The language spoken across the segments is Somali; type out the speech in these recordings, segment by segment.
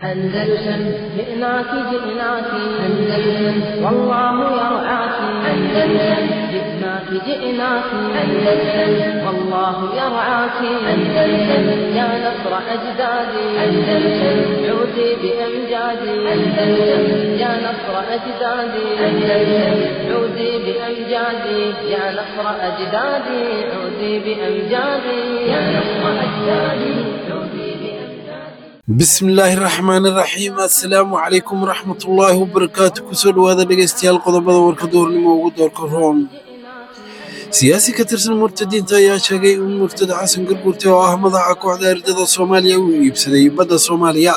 أندلسن جئناك جئناك أندلسن والله يرعاك أندلسن جئناك جئناك أندلسن والله يرعاك أندلسن يا نصر أجدادي أندلسن عودي بأمجادي أندلسن يا نصر أجدادي أندلسن عودي بأمجادي يا نصر أجدادي عودي بأمجادي يا نصر أجدادي عودي بأمجادي bismillaahi raxmaani raxiim assalaamu calaykum waraxmatullaahi wabarakaatu kusoo dhowaada dhegaystayaal qodobada warka duhurnimo ugu doorka room siyaasi ka tirsan murtadiinta ayaa sheegay in murtada xasan garguurte oo ah madaxa kooxda ardada soomaaliya uu iibsaday badda soomaaliya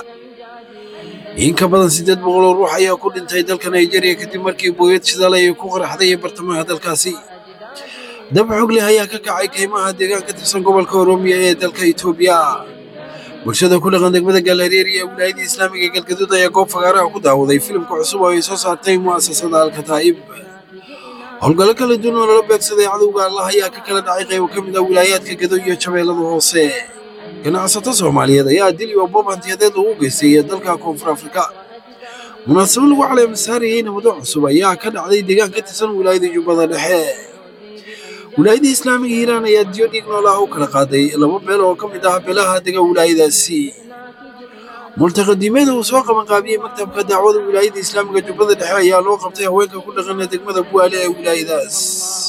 in ka badan siddeed boqol oo ruux ayaa ku dhintay dalka nigeria kadib markii booyad shidaal ay ku qaraxday bartamaha dalkaasi dab xog leh ayaa ka kacay kaymaha deegaan ka tirsan gobolka oroomiya ee dalka itoobiya bulshada ku dhaqan degmada gaalareeri ee wilaayada islaamiga galgaduud ayaa goob fagaaraha ku daawaday filimka cusub oo ay soo saartay mu'asasada alkataa'ib howlgallo kala duwan oo lala beegsaday cadowga allah ayaa ka kala dhacay qaybo ka mid ah wilaayaadka gado iyo jabeellada hoose ganacsato soomaaliyeed ayaa dil iyo boob hantiyadeed ugu geystay dalka koonfur afrika munaasabo lagu caleemasaarayey nabado cusub ayaa ka dhacday deegaan ka tirsan wilaayada jubbada dhexe wilaayada islaamiga hiiraan ayaa diyo dhiig nool ah u kala qaaday laba beel oo ka mid ah beelaha dega wilaayadaasi multaqadiimada uu soo qabanqaabiyey maktabka dacwada wilaayada islaamiga jubbada dhexe ayaa loo qabtay haweenka ku dhaqana degmada buwaale ee wilaayadaas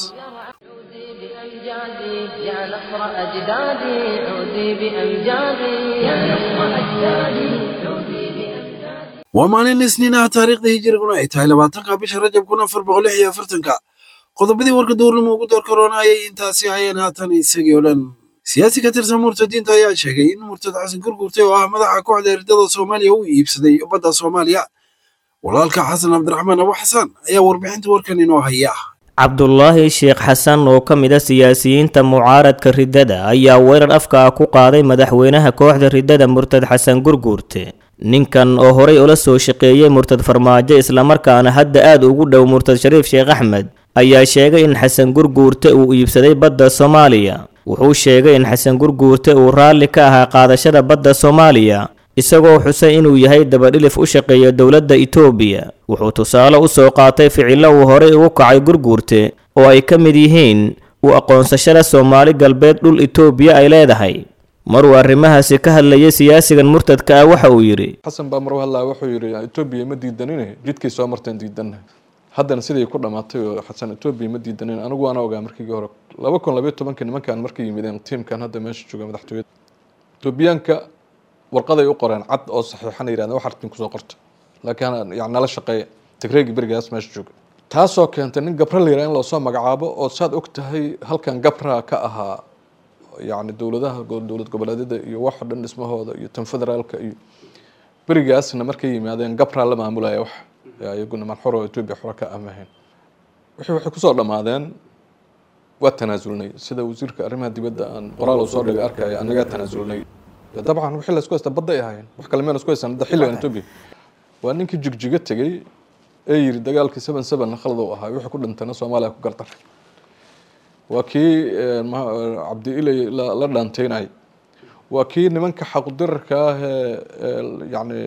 عودي بأمجادي يا نصر أجدادي عودي بأمجادي يا نصر أجدادي عودي بأمجادي waa maalin isniin ah taariikhda hijiriguna ay tahay labaatanka bisha rajab kun afar boqol lix iyo afartanka qodobadii warka duurnimo ugu door karoona ayay intaasi hayeen haatan isagii oo dhan siyaasi ka tirsan murtadiinta ayaa sheegay in murtad xasan gurgurtay oo ah madaxa kooxda ardada soomaaliya uu iibsaday badda soomaaliya walaalka xasan cabdiraxmaan abu xasan ayaa warbixinta warkan inoo haya cabdulaahi sheekh xasan oo ka mid a siyaasiyiinta mucaaradka riddada ayaa weerar afka ah ku qaaday madaxweynaha kooxda riddada murtad xasan gurguurte ninkan oo horay ula soo shaqeeyey murtad farmaajo islamarkaana hadda aad ugu dhow murtad shariif sheekh axmed ayaa sheegay in xasan gurguurte uu iibsaday badda soomaaliya wuxuu sheegay in xasan gurguurte uu raalli ka ahaa qaadashada badda soomaaliya isagoo xusay inuu yahay dabadhilif u shaqeeya dowladda itoobiya wuxuu tusaale u soo qaatay ficillo uu horay ugu kacay gurguurte oo ay ka mid yihiin u aqoonsashada soomaali galbeed dhul itoobiya ay leedahay maruu arrimahaasi ka hadlayay siyaasigan murtadka ah waxa uu yidhi xasan baa maruu hadlaa wuxuu yidhi etoobiya ma diidanine jidkay soo marteen diidanna haddana siday ku dhamaatay oo xasan etoobiya ma diidanin anigu waana ogaa markii hore laba kun labayo tobanka nimankan markay yimideen tiimkan hadda meesha jooga madaxtooyada etoobiyaanka warqaday u qoreen cad oo saxiixana yirahdeen wax artin kusoo qorta laakiin yani nala shaqeeya tigreegi berigaas meesha jooga taasoo keentay nin gabra la yiraha in loosoo magacaabo oo saad og tahay halkan gabra ka ahaa yani dowladaha dowlad goboleedyada iyo waxa dhan dhismahooda iyo tan federaalka iyo berigaasna markay yimaadeen gabra la maamulaya wax iyaguna manxuro etoobiya xura ka amahayn wixii waxay kusoo dhammaadeen waa tanaasulnay sida wasiirka arrimaha dibadda aan qoraal uu soo dhigay arkaya anagaa tanaasulnay dabcan wixii la isku haysta badday ahaayeen wax kale miyaan isku haysan hadda xilligan etoobiya waa ninkii jigjiga tegey ee yiri dagaalkii seven seven khalad uu ahaa wixii ku dhintana soomaaliya ku gardaray waa kii cabdi ilay la dhaanteynay waa kii nimanka xaqudirarka ah ee yani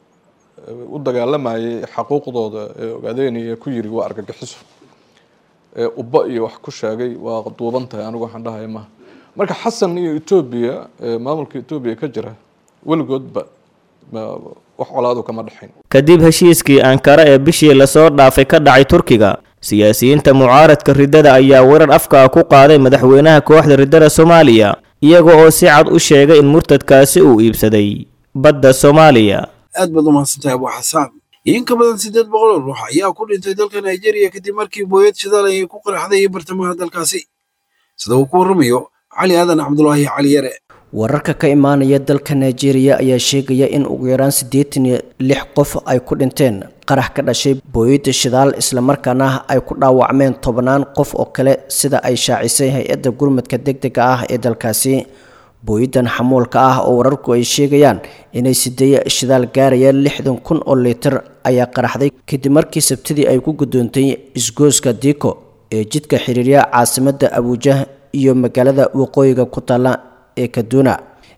u dagaalamayay xaquuqdooda ee ogaadeynaya ku yiri waa argagixiso ee ubba iyo wax ku sheegay waa duuban tahay anigu waxaan dhahaya maha marka xasan iyo etoobiya maamulka etoobiya ka jira weligoodba wax colaadu kama dhexayn kadib heshiiskii ankara ee bishii lasoo dhaafay ka dhacay turkiga siyaasiyiinta mucaaradka riddada ayaa weerar afka ah ku qaaday madaxweynaha kooxda riddada soomaaliya iyaga oo si cad u sheegay in murtadkaasi uu iibsaday badda soomaaliya aad baad u mahadsantahay abu xasaan in ka badan siddeed boqol oo ruux ayaa ku dhintay dalka nigeria kadib markii booyad shidaal ay ku qaraxday bartamaha dalkaasi sida uu ku warramayo cali aadan cabdulaahi cali yare wararka ka imaanaya dalka nigeria ayaa sheegaya in ugu yaraan siddeetan iyo lix qof ay ku dhinteen qarax ka dhashay booyadda shidaal islamarkaana ay ku dhaawacmeen tobannaan qof oo kale sida ay shaacisay hay-adda gurmadka degdega ah ee dalkaasi booyaddan xamuulka ah oo wararku ay sheegayaan inay sideeye shidaal gaarayaan lixdan kun oo litir ayaa qaraxday kadib markii sabtidii ay ku guddoontay isgooska diko ee jidka xiriirya caasimadda abuujah iyo magaalada waqooyiga ku taalla ee kaduna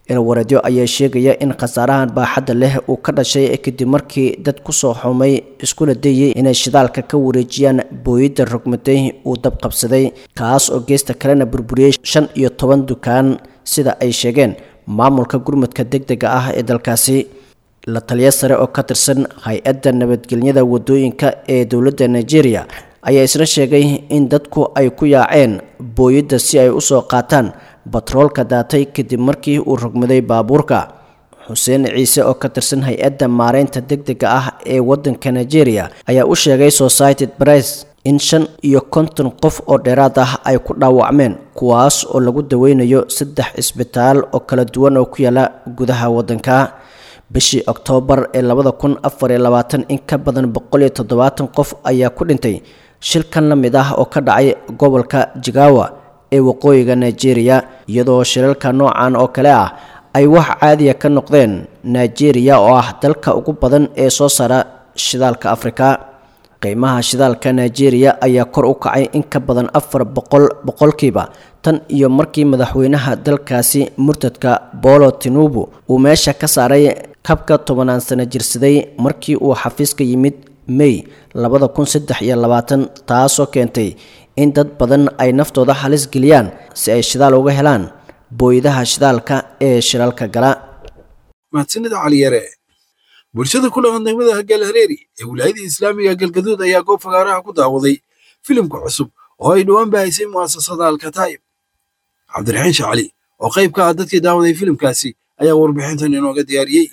ilwareedyo ayaa sheegaya in khasaarahan baaxadda leh uu ka dhashay kadib markii dad kusoo xumay iskuna dayay inay shidaalka ka wareejiyaan booyadda rogmaday uu dab qabsaday kaas oo geesta kalena burburiyey shan iyo toban dukaan sida ay sheegeen maamulka gurmudka deg dega ah ee dalkaasi la taliya sare oo ka tirsan hay-adda nabadgelyada wadooyinka ee dowladda nigeria ayaa isna sheegay in dadku ay ku yaaceen booyadda si ay usoo qaataan batroolka daatay kadib markii uu rogmaday baabuurka xuseen ciise oo ka tirsan hay-adda maareynta deg dega ah ee waddanka nigeria ayaa u sheegay society press in shan iyo konton qof oo dheeraad ah ay ku dhaawacmeen kuwaas oo lagu daweynayo saddex cisbitaal oo kala duwan oo ku yaala gudaha waddanka bishii oktoobar ee labada kun afar iyo labaatan in ka badan boqol iyo toddobaatan qof ayaa ku dhintay shilkan la mid ah oo ka dhacay gobolka jigawa ee waqooyiga nigeria iyadoo shilalka noocan oo kale ah ay wax caadiya ka noqdeen nigeria oo ah dalka ugu badan ee soo saara shidaalka afrika qiimaha shidaalka nigeria ayaa kor u kacay in ka badan afar boqol boqolkiiba tan iyo markii madaxweynaha dalkaasi murtadka bolo tinubu uu meesha ka saaray kabka tobanaan sano jirsaday markii uu xafiiska yimid may labada kun saddex iyo labaatan taasoo keentay in dad badan ay naftooda halis geliyaan si ay shidaal uga helaan booyadaha shidaalka ee shiralka gala mahadsanida caliyare bulshada ku dhaqan degmada galhareeri ee wilaayada islaamiga galgaduud ayaa goob fagaaraha ku daawaday filimka cusub oo ay dhowaan bahaysay mu'asasada alkataa'ib cabdiraxiin shacali oo qayb ka ah dadkii daawaday filimkaasi ayaa warbixintan inooga diyaariyey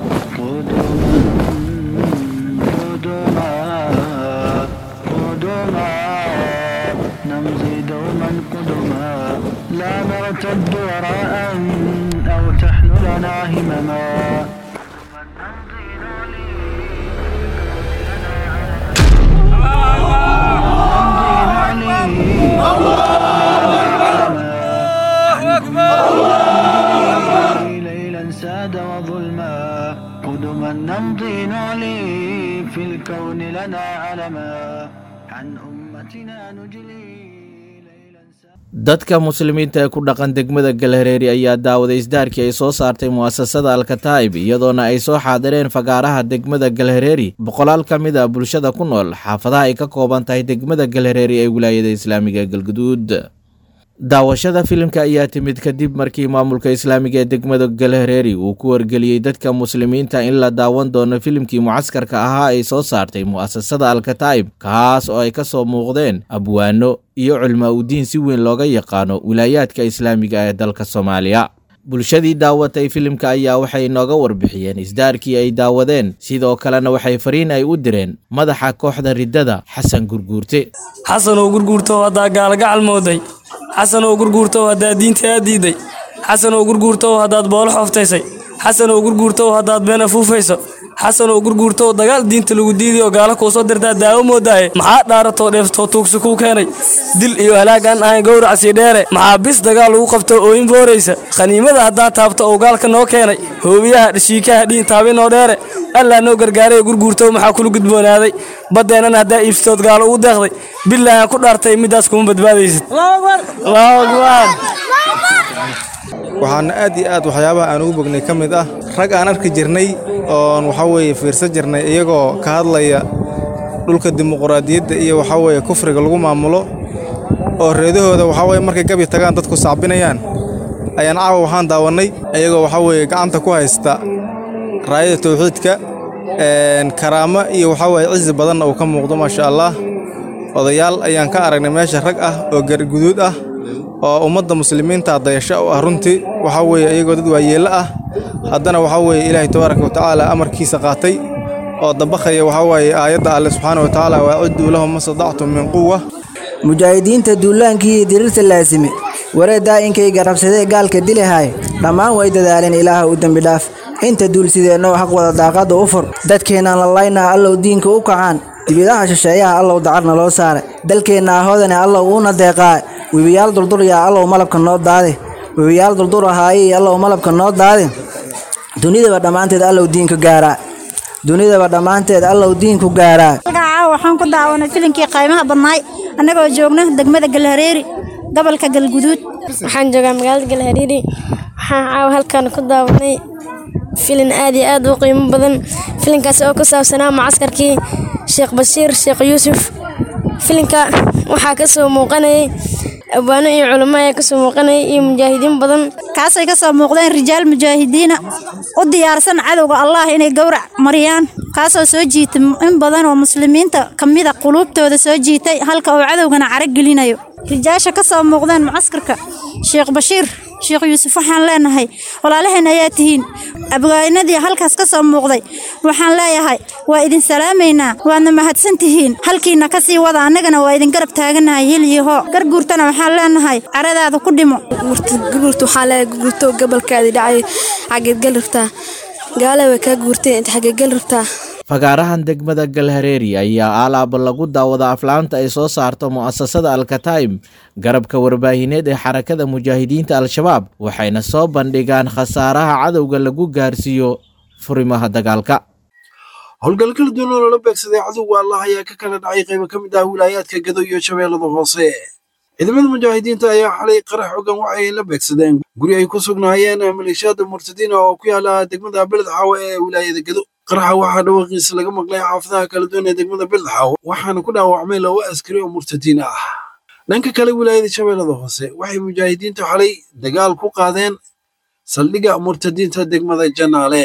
نمضي دوما قدما لا نرتد وراء أو تحملنا همما ليلا ساد وظلما قدما نمضي نعلي في الكون لنا علما عن أمتنا نجلي ليلا ساد dadka muslimiinta ee ku dhaqan degmada galhareeri ayaa daawaday isdaarkii ay soo saartay mu'asasada alkataa'ib iyadoona ay soo xaadireen fagaaraha degmada galhareeri boqolaal ka mid a bulshada ku nool xaafadaha ay ka kooban tahay degmada galhareeri ee wilaayada islaamiga galguduud daawashada filimka ayaa timid kadib markii maamulka islaamiga ee degmada galhareeri uu ku wargeliyey dadka muslimiinta in la daawan doono filimkii mucaskarka ahaa ay soo saartay mu'asasada alkataa'ib kaas oo ay ka soo muuqdeen abwaano iyo culmaa udiin si weyn looga yaqaano wilaayaadka islaamiga ee dalka soomaaliya bulshadii daawatay filimka ayaa waxay nooga warbixiyeen isdaarkii ay daawadeen sidoo kalena waxay fariin ay u direen madaxa kooxda riddada xasan gurguurte xasan oo gurguurto haddaa gaalagacal mooday xasan oo gurguurto haddaad diinta aad diiday xasan oo gurguurto haddaad boolo xooftaysay xasan oo gurguurto haddaad been afuufayso xasan oo gurguurto dagaal diinta lagu diiday oo gaalo kuu soo dirtaa daawo moodaaye maxaa dhaaratoo dheeftoo tuugsi kuu keenay dil iyo halaag aan ahayn gowracasii dheere maxaa bis dagaal lagu qabto ooyin booraysa khaniimada haddaa taabto oo gaalka noo keenay hoobiyaha dhashiikaha dhiin taabinoo dheere allaa noo gargaaray gurguurto maxaa kula gudboonaaday baddeenana haddaa iibsatood gaalo ugu deeqday bilaahan ku dhaartay middaas kuma badbaadaysid allahu akbar waxaana aad iyo aad waxyaabaha aan ugu bognay ka mid ah rag aan arki jirnay oon waxaa weeye fiirsan jirnay iyagoo ka hadlaya dhulka dimuquraadiyadda iyo waxaa weeye kufriga lagu maamulo oo reedahooda waxaa weye markay gabi tagaan dadku sacbinayaan ayaan caawa waxaan daawannay iyagoo waxaa weeye gacanta ku haysta raayada tawxiidka karaamo iyo waxaa weeye cizi badanna uu ka muuqdo maasha allah odayaal ayaan ka aragnay meesha rag ah oo garguduud ah oo ummadda muslimiinta dayasho u ah runtii waxaa weeye iyagoo dad waayeello ah haddana waxaa weeye ilaahay tabaaraka watacaala amarkiisa qaatay oo dabaqaya waxaa weeye aayadda alle subxaana watacaala waacidduu lahum ma sadactum min quwa mujaahidiinta duulaankii iyo diriirta laasime wareeddaa inkayga rabsadee gaalka dilahaay dhammaan way dadaaleen ilaaha u dembi dhaaf inta duulsideennow xaq wada daaqadda u fur dadkeennaan lalaynaa allow diinka u kacaan dibidaha shisheeyaha allow dacarna loo saare dalkeenna ahoodane allow uuna deeqaa webiyaal durduryaa allow malabka noo daade webiyaal durdur ahaayey allow malabka noo daade dunidaba dhammaanteed allow diinku gaaraa dunidaba dhammaanteed allow diinku gaaraa caawa waxaan ku daawanay filinkii qaymaha badnaay annagoo joogna degmada galhareeri gobolka galguduud waxaan joogaa magaalada galhareeri waxaan caawa halkan ku daawanay filin aad iyo aad u qiimo badan filinkaas oo ku saabsanaa macaskarkii sheekh bashiir sheekh yuusuf filinka waxaa ka soo muuqanayay abwaano iyo culamo ayaa kasoo muuqanayay iyo mujaahidiin badan kaasay ka soo muuqdeen rijaal mujaahidiina u diyaarsan cadowga allah inay gowrac mariyaan kaasoo soo jiitay in badan oo muslimiinta ka mida quluubtooda soo jiitay halka uu cadowgana caro gelinayo rijaasha ka soo muuqdeen mucaskarka sheekh bashiir sheekh yuusuf waxaan leenahay walaalaheen ayaa tihiin abwaanadii halkaas ka soo muuqday waxaan leeyahay waa idin salaamaynaa waadna mahadsan tihiin halkiina ka sii wada annagana waa idin garab taaganahay hil iyo hoo garguurtana waxaan leenahay caradaada ku dhimo gurguurta waxaa leeyahay gurguurto gobolkaadii dhacay xageed gal rabtaa gaale way kaa guurtay inta xageed gal rabtaa fagaarahan degmada galhareeri ayaa alaaba lagu daawada aflaanta ay soo saarto mu'asasada alkataim garabka warbaahineed ee xarakada mujaahidiinta al-shabaab waxayna soo bandhigaan khasaaraha cadowga lagu gaarsiiyo furimaha dagaalka howlgal kala duwan oo lala beegsaday cadowga allah ayaa ka kala dhacay qaybo ka mid ah wilaayaadka gado iyo shabeellada hoose ciidamada mujaahidiinta ayaa xalay qarax xogan waxay la beegsadeen guri ay ku sugnaayeen maleeshiyaada murtadiina oo ku yaala degmada beledxaawe ee wilaayada gado qaraxa waxaa dhawaqiisa laga maqlay xaafadaha kala duwan ee degmada beledxaawe waxaana ku dhaawacmay laba askari oo murtadiin ah dhanka kale wilaayada shabeellada hoose waxay mujaahidiintu xalay dagaal ku qaadeen saldhigga murtadiinta degmada janaale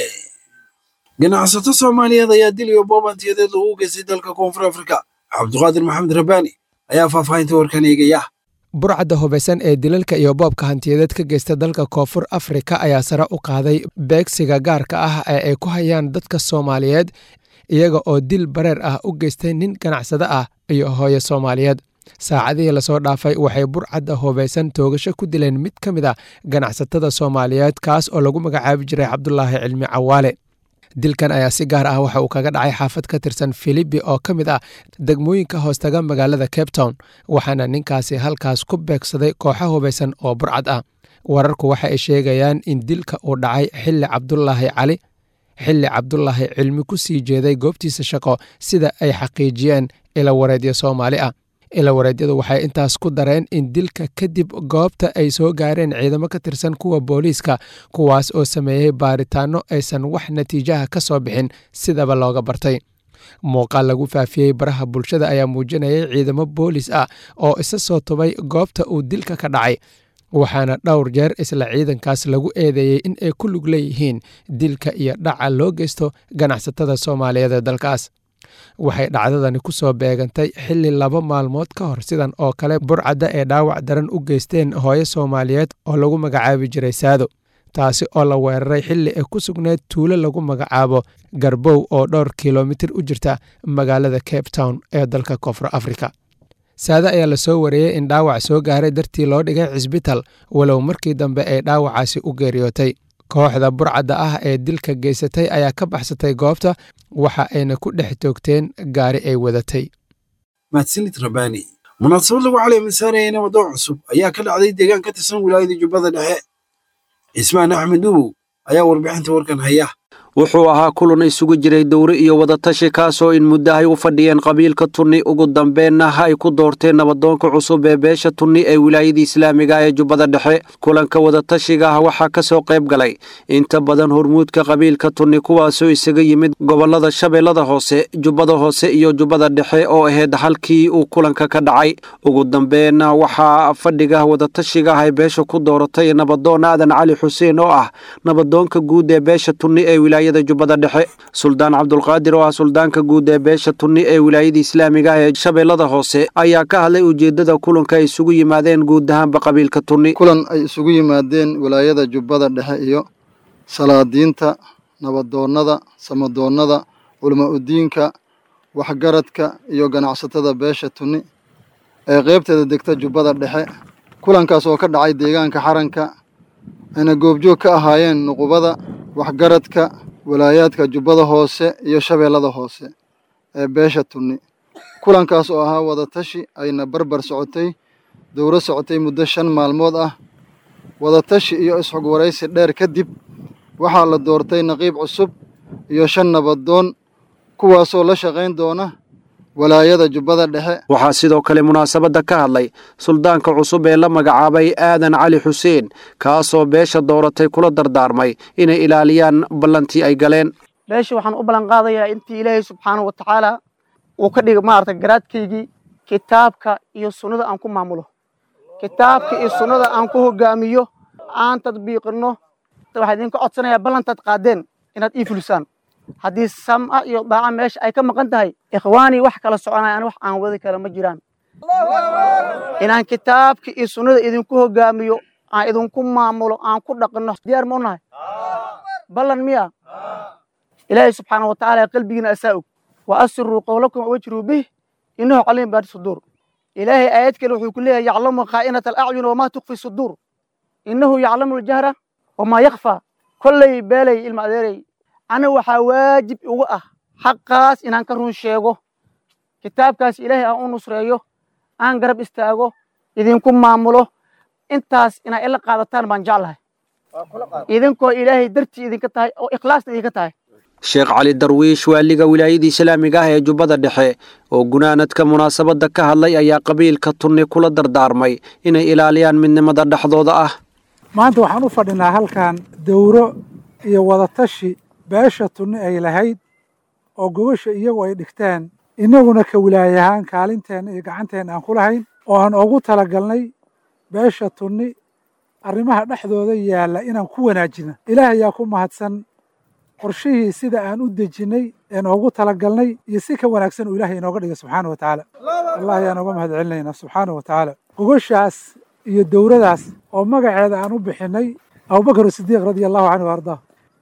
ganacsato soomaaliyeed ayaa dil iyo boobantiyadeed lagu geystay dalka koonfur afrika cabduqaadir maxamed rabbaani ayaa faahfaahinta warkan eegaya burcadda hubaysan ee dilalka iyo boobka hantiyadeed ka geysta dalka koonfur afrika ayaa sare u qaaday beegsiga gaarka ah ee ay ku hayaan dadka soomaaliyeed iyaga oo dil bareer ah u geystay nin ganacsado ah iyo hooyo soomaaliyeed saacadihii lasoo dhaafay waxay burcadda hubaysan toogasho ku dileen mid ka mid a ganacsatada soomaaliyeed kaas oo lagu magacaabi jiray cabdulaahi cilmi cawaale dilkan ayaa si gaar ah waxa uu kaga dhacay xaafad ka tirsan filibi oo ka mid ah degmooyinka hoostaga magaalada cape town waxaana ninkaasi halkaas ku beegsaday kooxo hubaysan oo burcad ah wararku waxa ay sheegayaan in dilka uu dhacay xilli cabdulaahi cali xilli cabdulaahi cilmi ku sii jeeday goobtiisa shaqo sida ay xaqiijiyeen ilawareedyo soomaali ah ilawareedyadu waxay intaas ku dareen in dilka kadib goobta ay soo gaareen ciidamo ka tirsan kuwa booliiska kuwaas oo sameeyey baaritaanno aysan wax natiijaha ka soo bixin sidaba looga bartay muuqaal lagu faafiyey baraha bulshada ayaa muujinayay ciidamo boolis ah oo isa soo tubay goobta uu dilka ka dhacay waxaana dhowr jeer isla ciidankaas lagu eedeeyey in ay ku lug leeyihiin dilka iyo dhaca loo geysto ganacsatada soomaaliyeed ee dalkaas waxay dhacdadani ku soo beegantay xilli laba maalmood ka hor sidan oo kale burcadda ee dhaawac daran u geysteen hooyo soomaaliyeed oo lagu magacaabi jiray saado taasi oo la weeraray xilli ay ku sugneyd tuulo lagu magacaabo garbow oo dhowr kilomitir u jirta magaalada cape town ee dalka koonfur afrika saade ayaa lasoo wareeyey in dhaawac soo gaaray dartii loo dhigay cisbital walow markii dambe ay dhaawacaasi u geeriyootay kooxda burcadda ah ee dilka geysatay ayaa ka baxsatay goobta waxa ayna ku dhex toogteen gaari ay wadatay mahadsanid rabbaani munaasabad lagu caleemisaanayay nabadoo cusub ayaa ka dhacday deegaan ka tirsan wilaayada jubbada dhexe cismaan axmed dubow ayaa warbixinta warkan haya wuxuu ahaa kulan isugu jiray dowre iyo wadatashi kaasoo in muddahay u fadhiyeen qabiilka tunni ugu dambeenna ay ku doorteen nabadoonka cusub ee beesha tunni ee wilaayada islaamiga ee jubbada dhexe kulanka wadatashiga ah waxaa ka soo qayb galay inta badan hormuudka qabiilka tunni kuwaasoo isaga yimid gobollada shabeellada hoose jubbada hoose iyo jubbada dhexe oo ahayd halkii uu kulanka ka dhacay ugu dambeenna waxaa fadhiga wadatashiga ah ay beesha ku dooratay nabadoon aadan cali xuseen oo ah nabadoonka guud ee beesha tunni ee wilaayada jubbada dhexe suldaan cabdulqaadir oo ah suldaanka guud ee beesha tunni ee wilaayada islaamiga ah ee shabeellada hoose ayaa ka hadlay ujeeddada kulanka ay isugu yimaadeen guud ahaanba qabiilka tunni kulan ay isugu yimaadeen wilaayada jubbada dhexe iyo salaadiinta nabadoonnada samadoonnada culama udiinka waxgaradka iyo ganacsatada beesha tunni ee qaybteeda degta jubbada dhexe kulankaas oo ka dhacay deegaanka xaranka ayna goobjoog ka ahaayeen nuqubada waxgaradka walaayaadka jubbada hoose iyo shabeellada hoose ee beesha tunni kulankaas oo ahaa wadatashi ayna barbar socotay dowro socotay muddo shan maalmood ah wadatashi iyo isxog waraysi dheer kadib waxaa la doortay naqiib cusub iyo shan nabadoon kuwaasoo la shaqayn doona walaayada jubbada dhexe waxaa sidoo kale munaasabadda ka hadlay suldaanka cusub ee la magacaabay aadan cali xuseen kaasoo beesha dooratay kula dardaarmay inay ilaaliyaan ballantii ay galeen beesha waxaan u ballan qaadayaa intii ilaahay subxaanahu wa tacaala uu ka dhiga maaragtay garaadkaygii kitaabka iyo sunnada aan ku maamulo kitaabka iyo sunnada aan ku hogaamiyo aan tadbiiqino waxaa idinka codsanayaa ballantaad qaadeen inaad ii fulisaan haddii sam'a iyo daaca meesha ay ka maqan tahay ikhwaanii wax kala soconayaan wax aan wadi kara ma jiraan inaan kitaabka iyo sunnada idinku hogaamiyo aan idinku maamulo aan ku dhaqno diyaar ma u nahay ballan miya ilaahay subxaana wa tacaala qalbigiina asaa og wa asiruu qowlakum wajruu bih innahu caliim baadi suduur ilaahay aayad kale wuxuu ku leeyahay yaclamu khaa'inata alacyun wamaa tukfi suduur innahu yaclamu aljahra wamaa yakfaa kolley beelay ilma adeerey aniga waxaa waajib igu ah xaqaas inaan ka run sheego kitaabkaas ilaahay aan u nusreeyo aan garab istaago idinku maamulo intaas inaa ila qaadataan baan jeclahay idinkoo ilaahay dartii idinka tahay oo ikhlaasna idinka tahay sheekh cali darwiish waaliga wilaayadii islaamiga ah ee jubbada dhexe oo gunaanadka munaasabadda ka hadlay ayaa qabiilka tunni kula dardaarmay inay ilaaliyaan midnimada dhexdooda ah maanta waxaan u fadhinaa halkan dowro iyo wadatashi beesha tunni ay lahayd oo gogosha iyagu ay dhigteen innaguna ka wilaayahaan kaalinteenna iyo gacanteenna aan ku lahayn oo aan ugu talagalnay beesha tunni arrimaha dhexdooda yaalla inaan ku wanaajino ilaah ayaa ku mahadsan qorshihii sida aan u dejinnay een oogu talagalnay iyo si ka wanaagsan uu ilaahay inooga dhigay subxaana wa tacaala allah ayaan uga mahad celinaynaa subxaana wa tacaala gogoshaas iyo dowradaas oo magaceeda aan u bixinnay abubakar sidiiq radia allahu canhu ardaa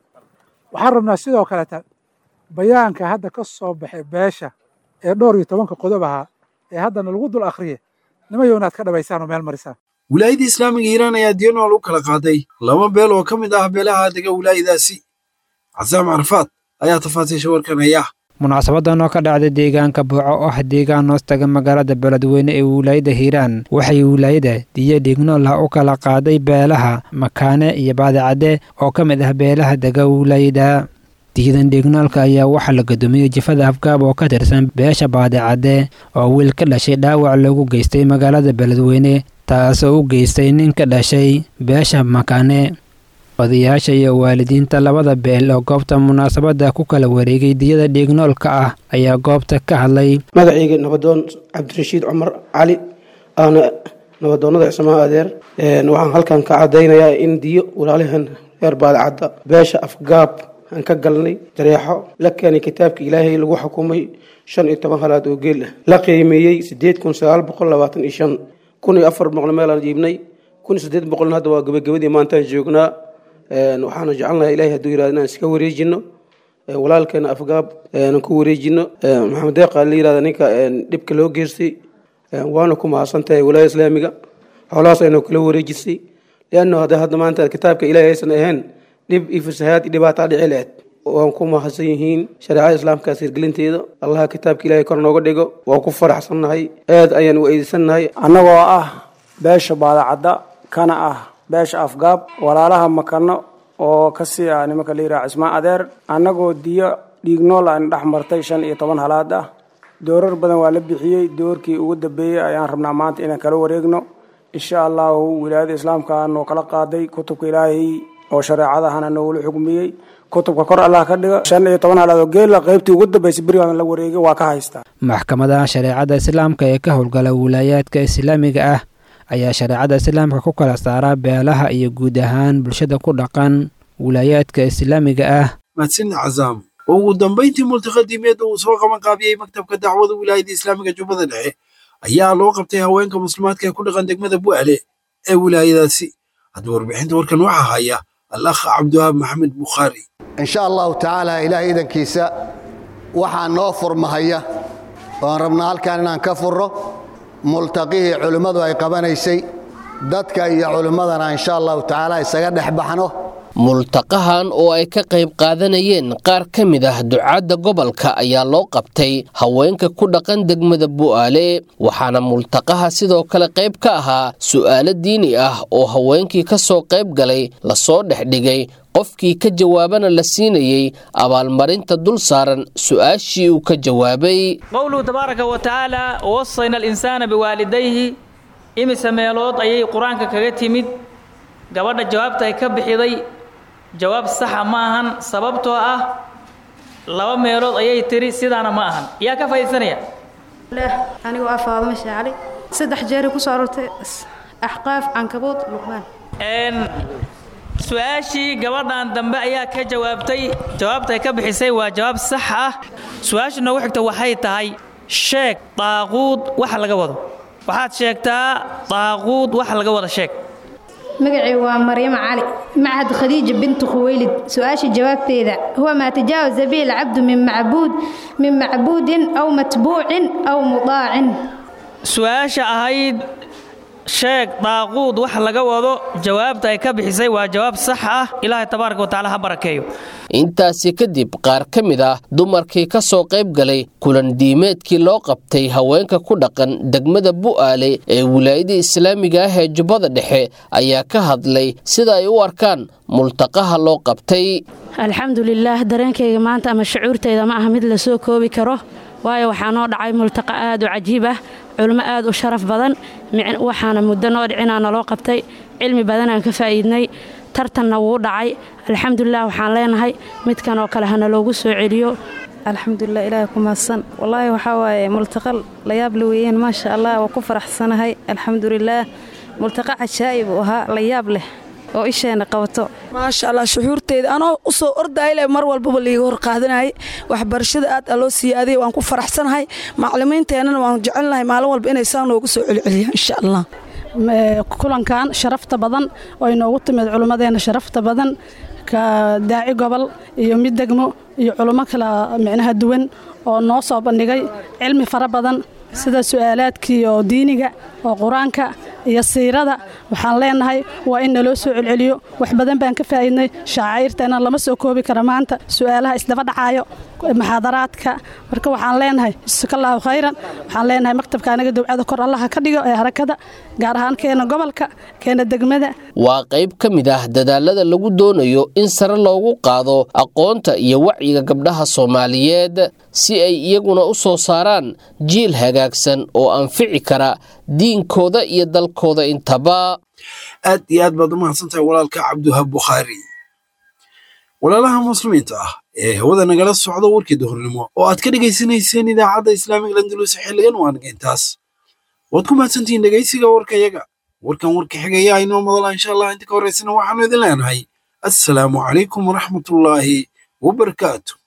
waxaan rabnaa sidoo kaleta bayaanka hadda ka soo baxay beesha ee dhowr iyo tobanka qodob ahaa ee haddana lagu dul akhriye nimayow inaad ka dhabaysaan oo meel marisaan wilaayadda islaamiga hiiraan ayaa diinool u kala qaaday laba beel oo ka mid ah beelaha dega wilaayadaasi casaam carafaad ayaa tafaasiisha warkanaya munaasabadan oo ka dhacday deegaanka buuco oo ah deegaan hoostaga magaalada beledweyne ee wilaayada hiiraan waxay wilaayada diyo dhignool ah u kala qaaday beelaha makaane iyo baadicadde oo ka mid ah beelaha dega wilaayada diyadan dhignoolka ayaa waxaa la gudoomiyey jifada afgaab oo ka tirsan beesha baadicadde oo wiil ka dhashay dhaawac lagu geystay magaalada beledweyne taasoo u geystay nin ka dhashay beesha makaane odayaasha iyo waalidiinta labada beel oo goobta munaasabadda ku kala wareegay diyada dhiignoolka ah ayaa goobta ka hadlay magacayga nabadoon cabdirashiid cumar cali aana nabadoonnada cismaha adeer waxaan halkan ka cadaynayaa in diyo walaalahan reer baadicadda beesha afgaab aan ka galnay jareexo la keenay kitaabka ilaahay lagu xukumay shan iyo toban halaad oo geel ah la qiimeeyey sideed kun sagaal boqol labaatan iyo shan kun iyo afar boqol meelaan jiibnay kun iyo siddeed boqolna hadda waa gabagabadii maantaan joognaa waxaana jecelnahay ilahay hadduu yirahdo inaan iska wareejino walaalkeena afgaab aan ku wareejino maxamed deeqa la yirahda ninka dhibka loo geystay waana ku mahadsantahay walaaya islaamiga xoolahaas aynu kala wareejisay lianno hadda hadda maanta kitaabka ilahay aysan ahayn dhib iyo fasahaad iyo dhibaataa dhici lahayd waan ku mahadsan yihiin shareecada islaamkaas hirgelinteeda allaha kitaabka ilahay kor nooga dhigo waan ku faraxsannahay aad ayaan u eedeysannahay annagoo ah beesha baadacadda kana ah beesha afgaab walaalaha makano oo kasii ah nimanka la yidhaha cismaan adeer annagoo diyo dhiignool aan dhex martay shan iyo toban halaad ah doorar badan waa la bixiyey doorkii ugu dambeeyey ayaan rabnaa maanta inaan kala wareegno insha allahu wilaayada islaamka noo kala qaaday kutubka ilaahay oo shareecadahana noogula xugmiyey kutubka kor allah ka dhiga shan iyo toban halaad oo geela qaybtii ugu dambeysay berigaan la wareegay waa ka haystaa maxkamadaha shareecada islaamka ee ka howlgala wilaayaadka islaamiga ah ayaa shareecada islaamka ku kala saaraa beelaha iyo guud ahaan bulshada ku dhaqan wilaayaadka islaamiga ah mahadsanid cazaam oo ugu dambayntii multiqadimeed uu soo qaban qaabiyey maktabka dacwada wilaayadda islaamiga jubbada dhexe ayaa loo qabtay haweenka muslimaadka ee ku dhaqan degmada bu'ale ee wilaayadaasi hadda warbixinta warkan waxaa haya alakh cabdiwahaab maxamed bukhaari insha allahu tacaala ilaahay idankiisa waxaa noo furmahaya oan rabnaa halkan inaan ka furro multaqihii culimmadu ay qabanaysay dadka iyo culimmadana insha allahu tacaala isaga dhex baxno multaqahan oo ay ka qayb qaadanayeen qaar ka mid ah ducaadda gobolka ayaa loo qabtay haweenka ku dhaqan degmada bu'aale waxaana multaqaha sidoo kale qayb ka ahaa su'aalo diini ah oo haweenkii ka soo qayb galay lasoo dhexdhigay qofkii ka jawaabana la siinayey abaalmarinta dul saaran su'aashii uu ka jawaabay qowluhu tabaaraka wa tacaala wasayna alinsaana biwaalidayhi imise meelood ayay qur-aanka kaga timid gabadha jawaabta ay ka bixiday jawaab saxa ma ahan sababtoo ah laba meelood ayay tiri sidaana ma ahan yaa ka faa'iidsanaya anigoo ah faadimo shaacali saddex jeeri ku soo aroortay axqaaf cankabuud luqmaan su-aashii gabadhan dambe ayaa ka jawaabtay jawaabta ay ka bixisay waa jawaab sax ah su-aasha noogu xigta waxay tahay sheeg daaquud waxa laga wado waxaad sheegtaa daaquud waxa laga wada sheeg magacii waa maryamo cali macahad khadiija bintu khuweylid su-aasha jawaabteeda huwa maa tajaawaza bihi alcabdu min macbuud min macbuudin aw matbuucin aw mudaacin su-aasha ahayd sheeg daaquud wax laga wado jawaabta ay ka bixisay waa jawaab sax ah ilaahay tabaaraka wa tacaala ha barakeeyo intaasi kadib qaar ka mid ah dumarkii ka soo qayb galay kulan diimeedkii loo qabtay haweenka ku dhaqan degmada bu'aale ee wilaayada islaamiga ah ee jubbada dhexe ayaa ka hadlay sida ay u arkaan multaqaha loo qabtay alxamdulilaah dareenkayga maanta ama shucuurtayda ma aha mid la soo koobi karo waayo waxaa noo dhacay multaqa aad u cajiib ah culmo aad u sharaf badan waxaana muddo noo dhicinaa naloo qabtay cilmi badanaan ka faa'iidnay tartanna wuu dhacay alxamdulilah waxaan leenahay midkan oo kale hana loogu soo celiyo alxamdulilah ilaahay ku mahadsan wallaahi waxaa waaye multaqal la yaab la weeyeen maasha allah waa ku faraxsanahay alxamdulilaah multaqa cajaa'ib uu ahaa la yaab leh oo isheena qabato maasha allah shuxuurteeda anoo u soo ordayle mar walbaba liiga hor qaadanayay waxbarashada aad aloo siiyaaday waan ku faraxsanahay maclimiinteennana waan jecelnahay maalin walba inay saa noogu soo celceliyaan insha allah kulankan sharafta badan oo inoogu timid culimmadeenna sharafta badan ka daaci gobol iyo mid degmo iyo culummo kala micnaha duwan oo noo soo bandhigay cilmi fara badan sida su'aalaadkii oo diiniga oo qur-aanka iyo siirada waxaan leenahay waa in naloo soo celceliyo wax badan baan ka faa'iidnay shaacayrteena lama soo koobi kara maanta su'aalaha isdaba dhacaayo muxaadaraadka marka waxaan leenahay jasakallahu khayran waxaan leenahay maktabka anaga dowcada kor allaha ka dhigo ee harakada gaar ahaan keena gobolka keena degmada waa qayb ka mid ah dadaalada lagu doonayo in sare loogu qaado aqoonta iyo wacyiga gabdhaha soomaaliyeed si ay iyaguna u soo saaraan jiil hagaagsan oo anfici kara diinkooda iyo dalkooda intaba aad iyo aad baad u mahadsantahay walaalka cabdiwahab bukhaari walaalaha muslimiinta ah ee hawada nagala socda warkii duhurnimo oo aad ka dhegaysanayseen idaacadda islaamiga landulus xilligan waa nagaintaas waad ku mahadsantihiin dhegaysiga warkayaga warkan warka xigaya inoo madala insha allah inta ka horraysana waxaanu idin leenahay assalaamu calaykum waraxmatullaahi wabarakaatu